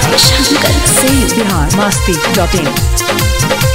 शंकर सिंह बिहार मस्ती dot in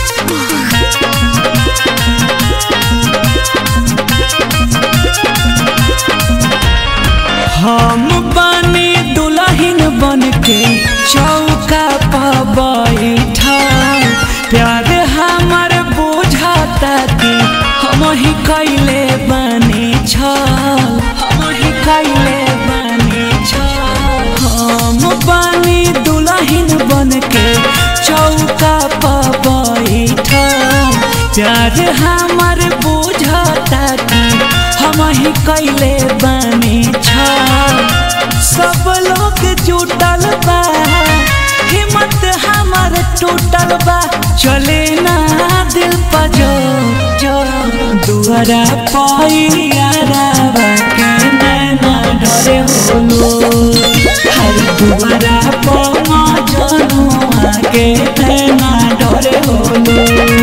हम बनी दुल्हन बन के चौका पर बैठा प्यार हमर बुझाता कि हम ही कैले बनी छल हम ही कैले बनी छल हम बनी दुल्हन बन के चौका पर बैठा प्यार हमर बुझाता कि हम ही कैले बनी छल सब लोग जुटल बा हिम्मत हमर टूटल बा चले ना दिल पर जो जो दुआरा पैयारा के नैना डरे होलो हर दुआरा पमा जनुआ के नैना डरे होलो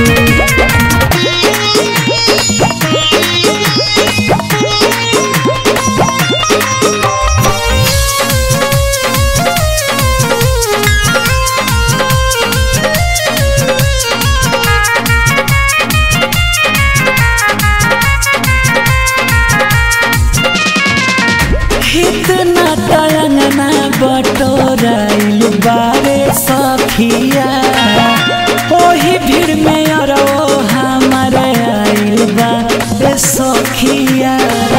इतना तयंगना बटोराइल बारे सखिया ओही भीड़ में अरो हमार आइल बा ए सखिया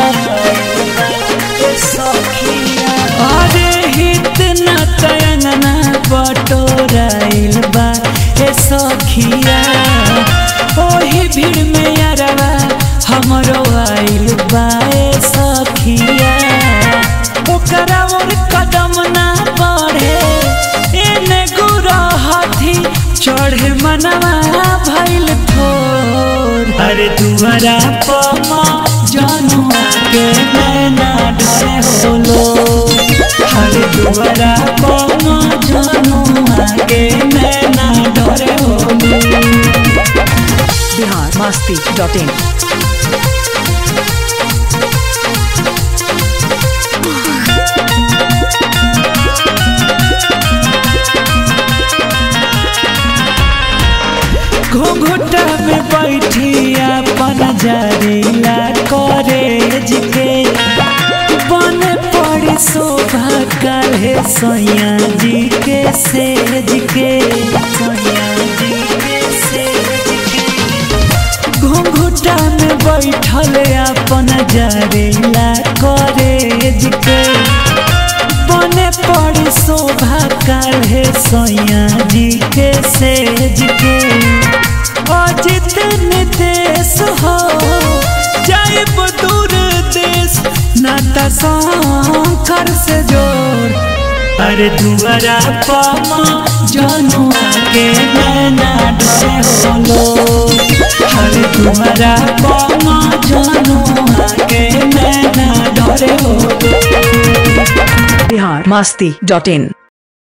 ए सखिया अरे इतना तयंगना बटोराइल बा ए सखिया ओही भीड़ में अरवा हमरो आइल बा ए सखिया ओकरा और कदम ना बढ़े एने गुरा हाथी चढ़े मनवा भइल थोर अरे दुआरा पमा जनुआ के नैना डरे होलो अरे दुआरा पमा जनुआ के नैना डरे होलो बिहार मस्ती डॉट इन घुघुटा में बैठी अपन जरीला कॉलेज के बन पड़ी शोभा काहे सैया जी के सेज के सैया जी के सेज के घुंघुटा में बैठल अपन जरीला कॉलेज के बने पड़ी शोभा काहे सैया जी के सेज के अजित नितेश हो जाइब दूर देश नाता शंकर से जोड़ अरे दुआरा पमा जनुआ के नैना डरे होलो अरे दुआरा पमा जनुआ के नैना डरे होलो बिहार मस्ती डॉट इन